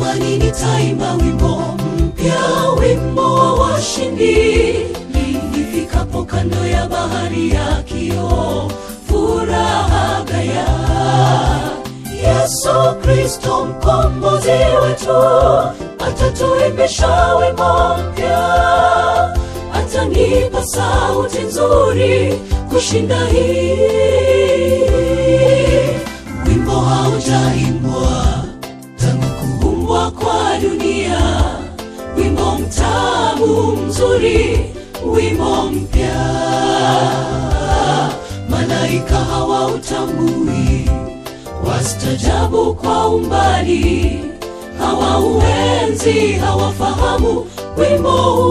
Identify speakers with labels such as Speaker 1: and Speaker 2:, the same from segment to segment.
Speaker 1: imani nitaimba wimbo mpya, wimbo wa washindi. Nifikapo kando ya bahari ya kioo, furaha gaya. Yesu Kristo mkombozi wetu, atatuimbisha wimbo mpya, atanipa sauti nzuri kushinda hii. Wimbo haujaimbwa tangu kuumbwa kwa dunia, wimbo mtamu mzuri, wimbo mpya. Malaika hawautambui, wastajabu kwa umbali, hawauenzi, hawafahamu wimbo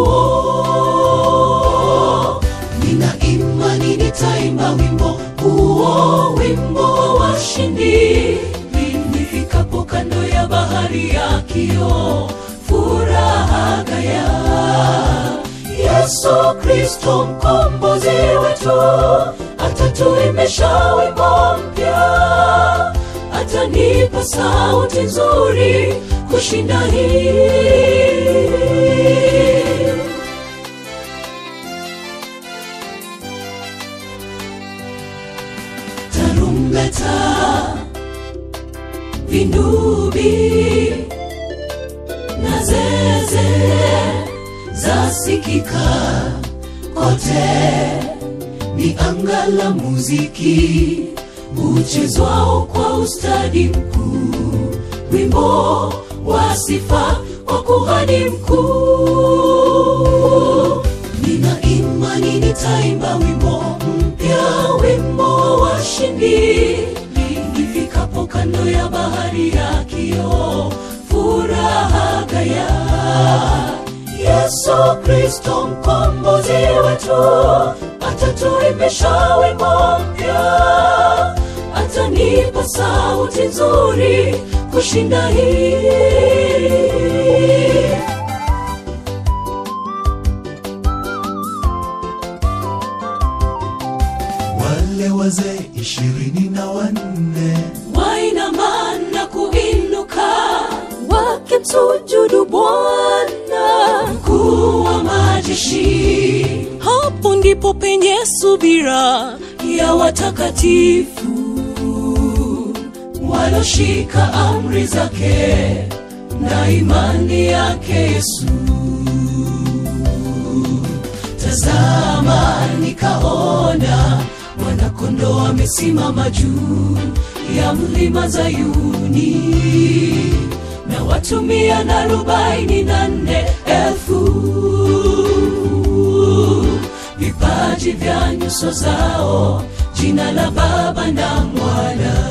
Speaker 1: huo. Nina imani nitaimba wimbo huo, wimbo wa washindi. Nifikapo kando ya bahari ya kioo, furaha gaya. Yesu Kristo mkombozi wetu, atatuimbisha wimbo mpya, atanipa sauti nzuri kushinda hii. tarumbeta, vindubi na zeze zasikika kote, ni anga la muziki uchezwao kwa ustadi mkuu, wimbo wa sifa wa kuhani mkuu. Nina imani nitaimba wimbo mpya, wimbo wa washindi. Nifikapo kando ya bahari ya kioo, furaha gaya. Yesu Kristo mkombozi wetu, atatuimbisha wimbo mpya, atanipa sauti nzuri kushinda hii.
Speaker 2: wale wazee ishirini na wanne
Speaker 1: wainama na kuinuka wakimsujudu Bwana mkuu wa majeshi. Hapo ndipo penye subira ya watakatifu waloshika amri zake na imani yake Yesu. Tazama, nikaona mwana-kondoo amesimama juu ya mlima Zayuni, na watu mia na arobaini na nne elfu vipaji vya nyuso zao, jina la Baba na Mwana.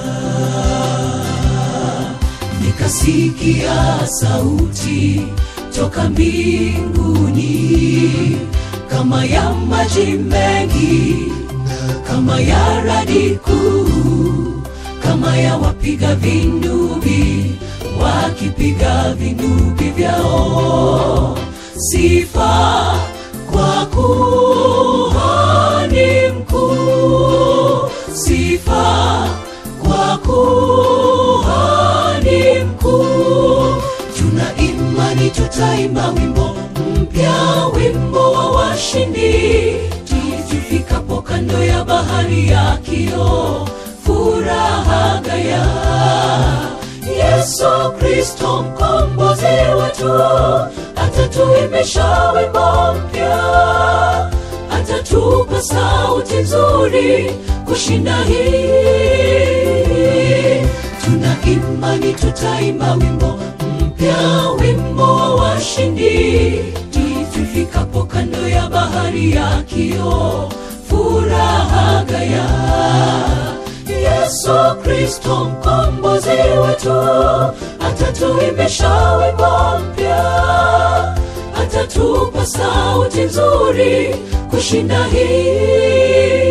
Speaker 1: Nikasikia sauti toka mbinguni kama ya maji mengi, kama ya radi kuu, kama ya wapiga vinubi wakipiga vinubi vyao, sifa kwa kuhani mkuu, sifa kwa kuhani mkuu. Tuna imani tutaimba wimbo mpya, wimbo wa washindi, tufikapo kando ya bahari ya kioo, furaha gaya. Yesu Kristo mkombozi wetu, atatuimbisha wimbo mpya, atatupa sauti nzuri kushinda hii. Tuna imani tutaimba wimbo mpya, wimbo wa washindi, tufikapo kando ya bahari ya kioo, furaha gaya. Yesu Kristo mkombozi wetu, atatuimbisha wimbo mpya, atatupa sauti nzuri kushinda hii.